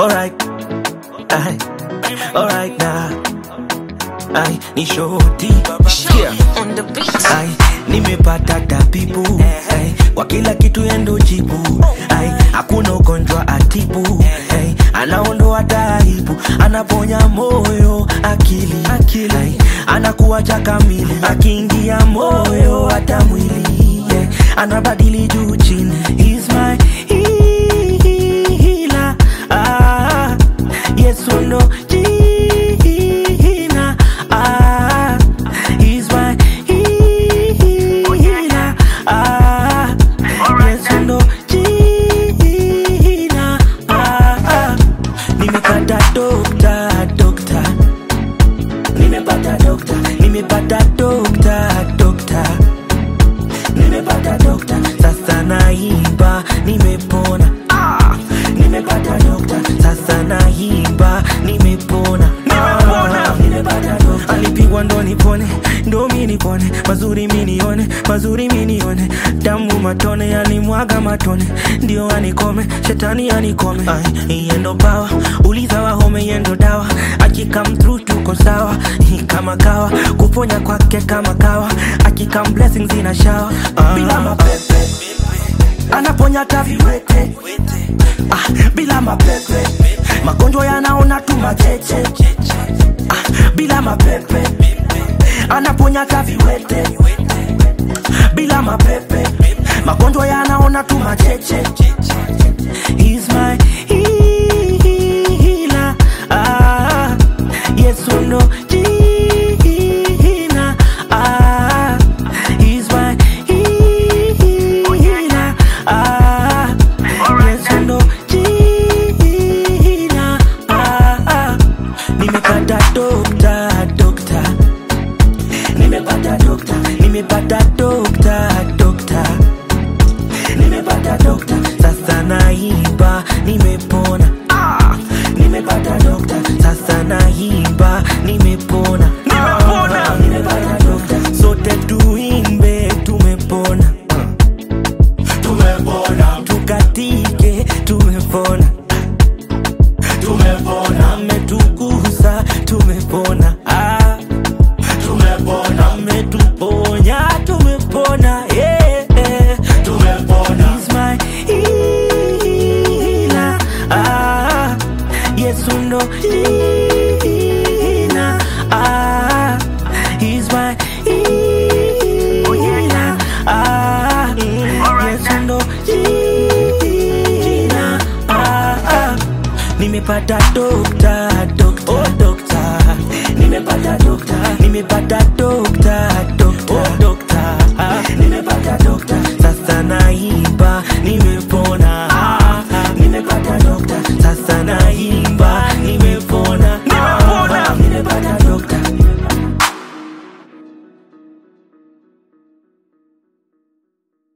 alright, ay, alright now, ay, ni shoti, yeah. on the beat. Ay, nimepata tabibu ay, kwa kila kitu yendo jibu ay, hakuna ugonjwa atibu ay, anaondoa taibu, anaponya moyo, akili, akili ay, anakuacha kamili, akiingia moyo hata mwili yeah, anabadili juu chini, He's my healer ah, Yesu ndo jina ah, He's my healer ah, Yesu ndo jina ah, ah. Nimepata dokta dokta, nimepata dokta, nimepata dokta dokta, nimepata dokta, sasa naimba, nimepona ah, nimepata dokta, sasa naimba, nimepona ah, nimepata dokta, alipigwa ndo nipone, ndo mi nipone, mazuri mi nione, mazuri mi nione, damu matone, alimwaga matone, ndio anikome, shetani anikome, Ay, iye ndo pawa, uliza wahome, iye ndo dawa, akikam through tuko sawa, Hii kama kawa, kuponya kwake kama kawa, akikam blessings ina shawa, bila mapepe anaponya taviwete ah, bila mapepe magonjwa yanaona tu macheche ah, bila mapepe anaponya taviwete bila mapepe magonjwa yanaona tu macheche He's my healer ah, Yesu ndo jina ah, He's my healer ah, Yesu ndo jina ah, ah. Nimepata dokta dokta nimepata dokta nimepata dokta dokta nimepata dokta sasa naimba nimepona ah! nimepata dokta sasa naimba nimepona nimepona nimepata dokta sote tuimbe tumepona Ah. tumepona tukatike tumepona tumepona ametukuza tumepona ah tumepona ametuponya tumepona yeah, yeah. tumepona He's my healer ah Yesu ndo jina ah He's my healer ah Yesu ndo jina ah, ah. Nimepata dokta dokta oh, dokta nimepata dokta nimepata dokta dokta oh, dokta ah. nimepata dokta sasa naimba nime